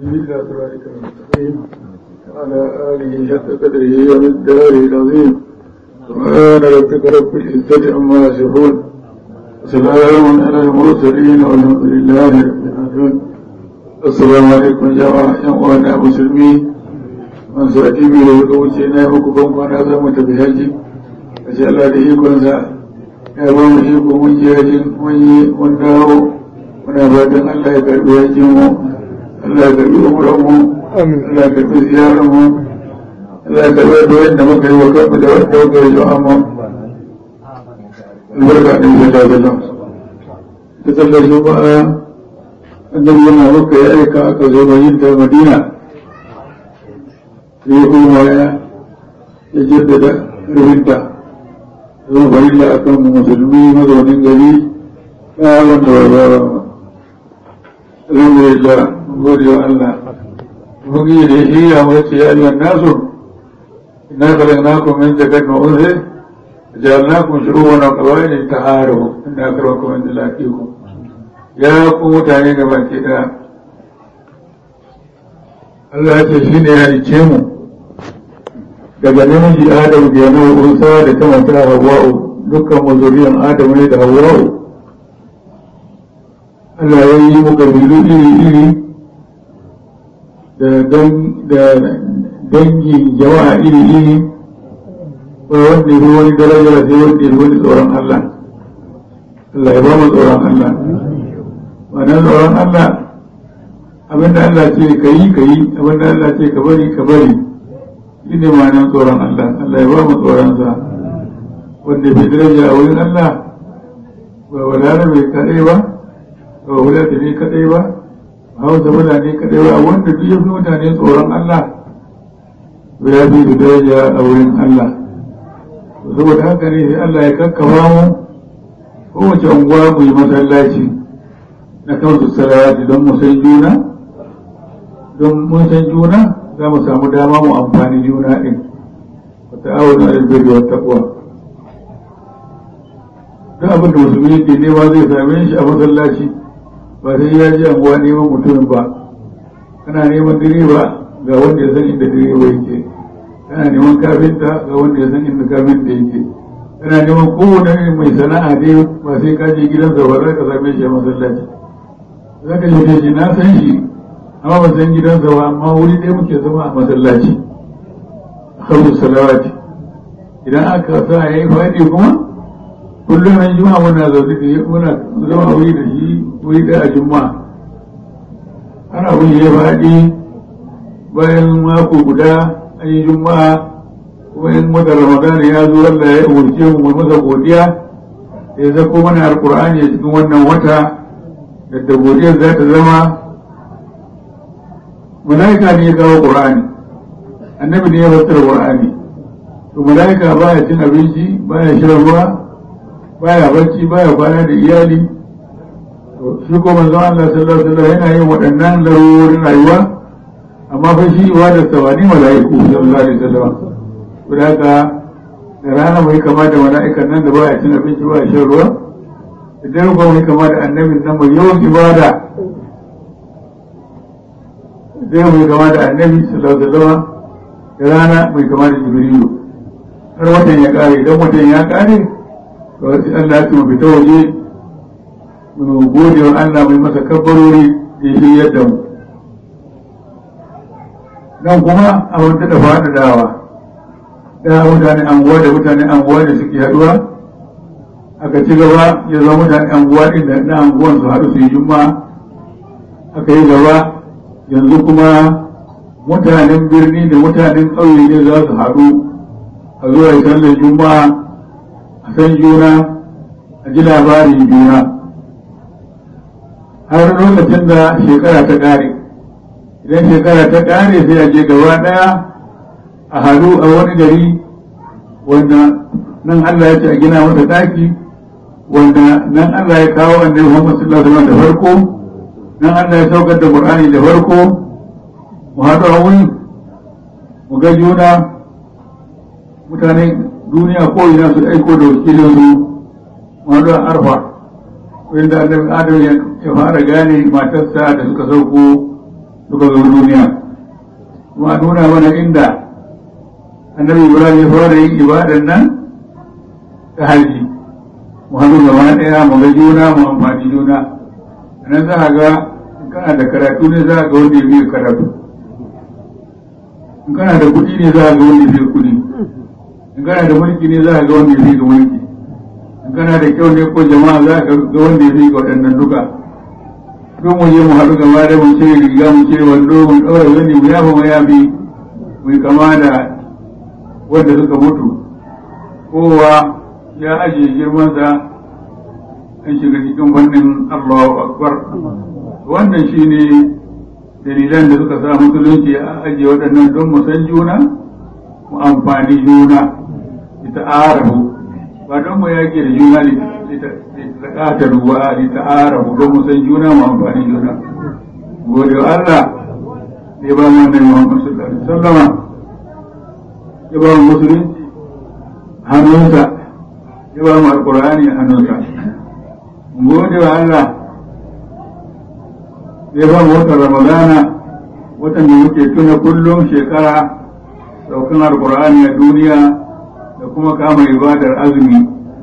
إلى صراطك المستقيم وعلى آله حق قدره ومقداره العظيم سبحان ربك رب العزة عما يصفون وسلام على المرسلين والحمد لله رب العالمين السلام عليكم جماعة يا مسلمين man sa jibi da ya wuce na yi muku ban kwana za mu tafi haji a ce Allah da ikonsa ya ba mu iko mun je hajin mun yi mun dawo muna fatan Allah ya karbi hajin mu Allah ya karbi umuran mu Allah ya karbi ziyarar mu Allah ya karbi da wanda muka yi wa kanmu da wanda muka yi wa amma albarka ɗin da ta zama ta sallar juma'a annabi yana muka ya aika aka zo yin ta madina sai kuma ya jaddada rufinta zama farilla a kan musulmi mazaunin gari ya wanda ba ba ba alhamdulillah gode wa Allah mugi da shi ya mace ya yi nasu inna khalaqnakum min zakarin wa unsa ja'alnakum shu'uban wa qabaila ta'arufu inna akramakum inda laqikum ya ku mutane gaba ke da Allah ya ce shi ne ya halice mu daga namiji Adamu da yana unsa da ta mata Hawwa'u dukkan mu zuriyan Adamu ne da Hawwa'u Allah ya yi mu kabilu iri-iri da dangin jama'a iri-iri ba wanda ya wani daraja sai wanda ya wani tsoron Allah Allah ya ba mu tsoron Allah wannan tsoron Allah abinda Allah ce ka yi ka yi abinda Allah ce ka bari ka bari shi ne ma'anar tsoron Allah Allah ya ba mu tsoronsa wanda bai daraja a wurin Allah ba wadana bai kadai ba ba wadata ne kadai ba ba hausa mutane kadai ba wanda duk ya fi mutane tsoron Allah ba ya fi da daraja a wurin Allah saboda haka ne sai Allah ya kakkafa mu kowace unguwa mu yi masallaci na kansu salawati don mu san juna don mun san juna za mu samu dama mu amfani juna ɗin wa ta'awunu alal birri wat taqwa duk abin da musulmi yake nema zai same shi a masallaci ba sai ya ji anguwa neman mutumin ba kana neman direba ga wanda ya san inda direba yake kana neman kafinta ga wanda ya san inda kafinta yake kana neman kowane mai sana'a dai ba sai ka je gidansa ba za ka same shi a masallaci za ka yi shi na san shi amma ba san gidansa ba amma wuri ɗaya muke zama a masallaci a kamsu salawati idan aka sa ya yi faɗi kuma kullum an juma'a muna zaune da muna zama wuri da shi wuri ɗaya a juma'a ana wuri ya faɗi bayan mako guda an yi juma'a kuma in wata ramadan ya zo Allah ya umarce mu masa godiya ya zako mana alƙur'ani a cikin wannan wata da godiyar za ta zama malaika ne ya kawo ƙur'ani annabi ne ya fassara ƙur'ani to malaika baya cin abinci baya shan ruwa baya bacci baya kwana da iyali to shi ko manzon Allah sallallahu alaihi wasallam yana yin waɗannan larurorin rayuwa amma fa shi wa da sawani malaiku sallallahu alaihi wasallam to haka da rana mai kama da mala'ikan nan da baya cin abinci baya shan ruwa idan ba mai kama da annabin nan mai yawan ibada zai mai kama da annabi sallallahu alaihi wasallam da rana mai kama da jibrilu har watan ya kare idan watan ya kare to sai Allah ya tuma fita waje mu gode wa Allah mai masa kabbarori da ya shiryar da mu nan kuma a wata da fada dawa da mutane anguwa da mutane anguwa da suke haduwa aka ci gaba ya zama mutane anguwa din da na anguwan su haɗu su yi juma'a aka yi gaba yanzu kuma mutanen birni da mutanen ƙauye ne za su haɗu a zuwa yi sallar juma'a a san juna a ji labarin juna har lokacin da shekara ta ƙare idan shekara ta ƙare sai a je gaba ɗaya a haɗu a wani gari wanda nan Allah ya ce a gina masa ɗaki wanda nan Allah ya kawo annabi Muhammad sallallahu alaihi wasallam da farko nan Allah ya saukar da Qur'ani da farko mu haɗu a wuri mu ga juna mutane duniya ko ina su aiko da wakilin su mu haɗu a arfa wanda annabi Adam ya fara gane matarsa da suka sauko suka zo duniya kuma nuna mana inda annabi ibrahim ya fara yin ibadan nan ta haji mu hannu gaba ɗaya mu ga juna mu amfani juna nan za a ga in kana da karatu ne za a ga wanda ya biya karatu in kana da kuɗi ne za a ga wanda ya biya kuɗi in kana da mulki ne za a ga wanda ya biya mulki in kana da kyau ne ko jama'a za a ga wanda ya biya waɗannan duka don mu je mu haɗu gaba da mu cire riga mu cire wando mu ɗaura wani mu yafa mu yafi mu kama da wanda suka mutu kowa ya ajiye girmansa an shiga cikin wannan Allahu Akbar wannan shine dalilan da suka sa musulunci a ajiye waɗannan don mu san juna mu amfani juna ita arabu ba don mu yake da juna ta ruwa da ta'arafu don mu san juna mu amfani juna gode wa Allah da ya ba mu wannan Muhammad sallallahu alaihi wasallama ya ba mu musulunci hannunsa ya ba mu alqur'ani hannunsa gode wa Allah ya ba mu watan Ramadana watan da muke tuna kullum shekara saukan alqur'ani a duniya da kuma kama ibadar azumi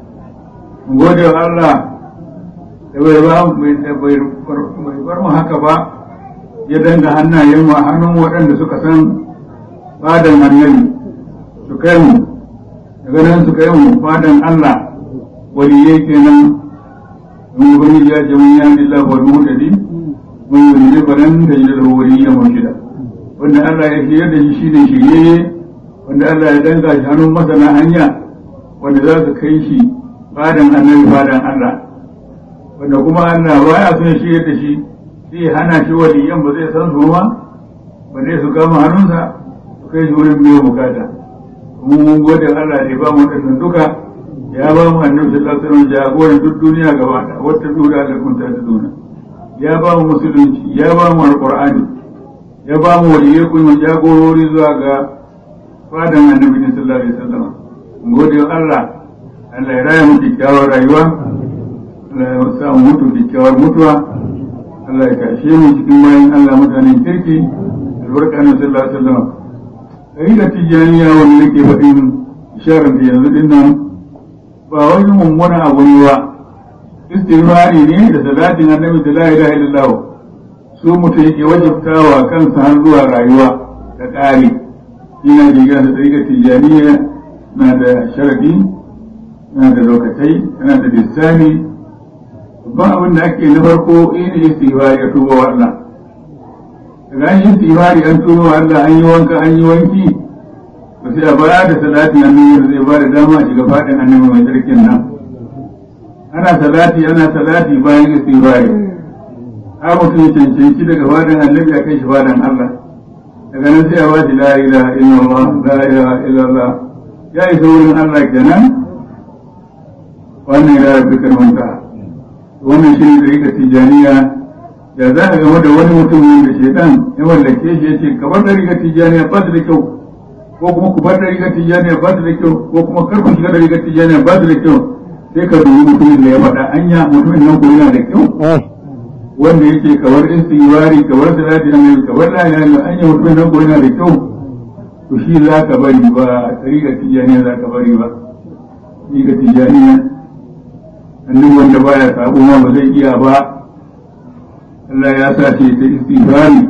gode wa Allah da bai ba bai bar mu haka ba ya danga hannayen mu a hannun waɗanda suka san fadan annabi su kai mu daga nan su kai mu fadan Allah waliyai kenan mun gani ya ce mun ya lillah wal muhtadi mun yi ne baran da ya da waliyya murshida wanda Allah ya shirya da shi shine shirye wanda Allah ya danga shi hannun masana hanya wanda za su kai shi fadan annabi fadan Allah wanda kuma Allah baya son shi da shi sai hana shi waliyan ba zai san su ba ba zai su kama hannunsa su kai shi wurin biyan bukata kuma mun gode Allah da ba mu wadannan duka ya ba mu annabi sallallahu alaihi wasallam jagoran duk duniya gaba da wata dura da kun ta duna ya ba mu musulunci ya ba mu alqur'ani ya ba mu waliyai kuma jagorori zuwa ga fadan annabi sallallahu alaihi wasallam mun gode Allah Allah ya raya mu kyakkyawar rayuwa Allah ya sa mu mutu kyakkyawar mutuwa Allah ya kashe mu cikin bayan Allah mutanen kirki albarka na sallallahu alaihi wasallam kai da tijaniya wanda nake faɗin isharar da yanzu din nan ba wani mummuna abu ne ba istighfari ne da salatin annabi da la ilaha illallah su mutum yake wajibtawa kansa har zuwa rayuwa da ƙari ina jiga da tsarikar tijaniya na da sharadi yana da lokatai yana da lissani ba abin da ake na farko ina istighfari ya tuba wa Allah daga an yi istighfari an tuba wa Allah an yi wanka an yi wanki ba sai a baya da salatin annabi da zai ba da dama a shiga fadin annabi mai tsarkin nan ana salati ana salati bayan istighfari har mutum ya cancanci daga fadin annabi a kai shi fadin Allah daga nan sai a ba shi la ilaha illallah la ilaha illallah ya isa wurin Allah kenan wannan ya rabu karmanta wannan shi ne da rika tijaniya da za a gama da wani mutum da shaitan ya mallake shi ya ce ka bar da rika tijaniya ba da kyau ko kuma ku bar da rika tijaniya ba da kyau ko kuma kar ku shiga da rika tijaniya ba da kyau sai ka dubi mutumin da ya faɗa anya mutumin nan ko yana da kyau wanda yake kawar istighfari kawar salati annabi kawar la ilaha illa anya mutumin nan ko yana da kyau to shi za ka bari ba rika tijaniya za ka bari ba rika tijaniya annin wanda baya sabo ma ba zai iya ba Allah ya sa ce ta istighfari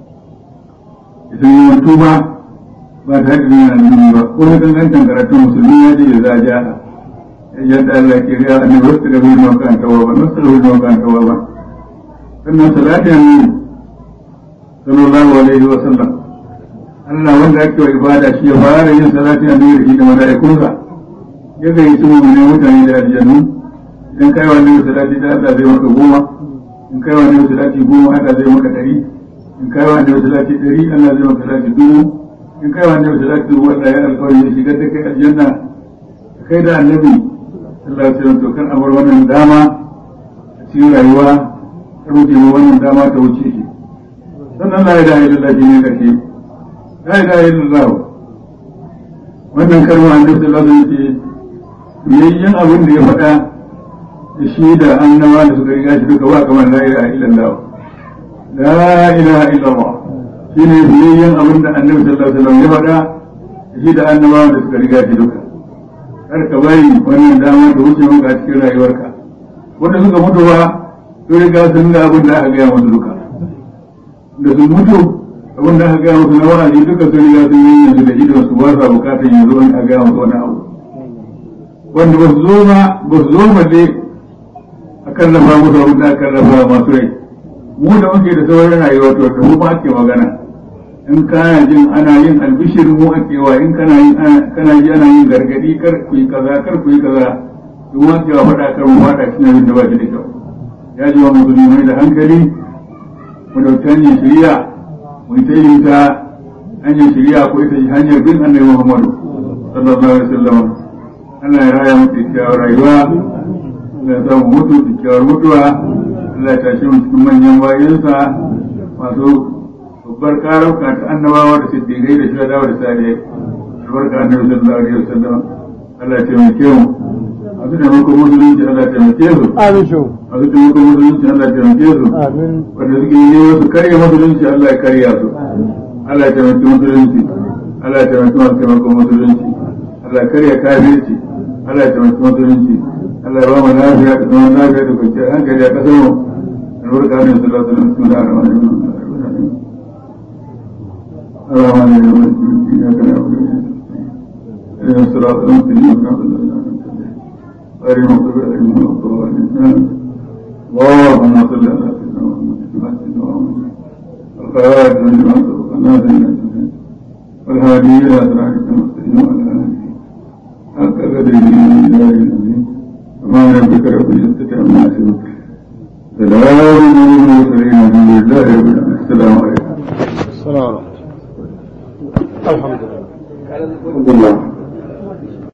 ita yi wanto ba ba ta da nuna nuni ba ko na gangantan karatun musulmi ya ce za a ja yadda Allah ke riya annabi wasu da bai maka an tawa ba wasu da bai maka an tawa ba sannan salatin annabi sallallahu alaihi wa sallam Allah wanda ake wa ibada shi ya fara yin salatin annabi da shi da mala'ikunsa ya gayyaci mu ne mutane da aljannu idan kai wani salati da Allah zai maka goma in kai wani salati goma Allah zai maka dari in kai wani salati dari Allah zai maka salati dubu in kai wani salati dubu Allah ya alƙawari ya shigar da kai aljanna kai da annabi Allah ya tsaya to kan amar wannan dama a cikin rayuwa ka rufe mu wannan dama ta wuce shi sannan la ilaha illallah shi ne karshe la ilaha illallah wannan kalma annabi sallallahu alaihi wasallam ya ce yayyan abin da ya faɗa da shi da annabawa da suka riga shi duka ba kamar la ilaha illallah la ilaha illallah shi ne biyayyen abin da annabi sallallahu alaihi wasallam ya faɗa shi da annabawa da suka riga shi duka kar ka bari wannan dama da wuce maka a cikin rayuwarka wanda suka mutu ba sun riga sun ga abin da aka gaya musu duka da sun mutu abin da aka gaya musu na wa'azi duka sun riga sun yi yanzu da idon su ba sa bukatar yanzu wani a gaya musu wani abu wanda ba su zo ma ba su zo ma dai a kallafa musu abin da aka kallafa masu rai mu da muke da sauran rayuwa to da mu ba ake magana in kana jin ana yin albishir mu ake wa in kana yin kana ji ana yin gargadi kar ku yi kaza kar ku yi kaza duk wanda ya faɗa kar mu faɗa cikin abin da ba shi da kyau ya ji wa musulmai da hankali mu dauki hanyar shari'a mu yi ta yin ta hanyar shari'a ko ita hanyar bin annabi Muhammadu sallallahu alaihi wasallam Allah ya raya mu kyakkyawar rayuwa Allah ya samu mutu kyakkyawar mutuwa Allah ya tashi mu cikin manyan bayansa masu babbar karauka ta annabawa da siddiqai da shuhada da salihai albarka annabi sallallahu alaihi wasallam Allah ya taimake mu masu taimakon musulunci Allah ya taimake su Amin shu. masu taimakon musulunci Allah ya taimake su Amin. wanda suke yi wasu karya musulunci Allah ya karya su Allah ya taimaki musulunci Allah ya taimaki masu taimakon musulunci Allah ya karya kafirci Allah ya taimaki musulunci Allah ya ba mu lafiya da zaman lafiya da kwanciyar hankali a ƙasar mu albarka ne sallallahu alaihi wasallam bismillahir rahmanir rahim الرحمن الرحيم إياك نعبد وإياك نستعين اهدنا الصراط المستقيم صراط الذين أنعمت عليهم غير المغضوب عليهم ولا الضالين اللهم صل على سيدنا محمد وعلى الخاتم لما سبق الناس والهادي إلى صراطك المستقيم وعلى آله حق قدره إلى العظيم سبحان ربك رب العزة عما يصفون سلام على المرسلين الحمد لله رب العالمين السلام عليكم السلام عليكم. الحمد لله. الحمد لله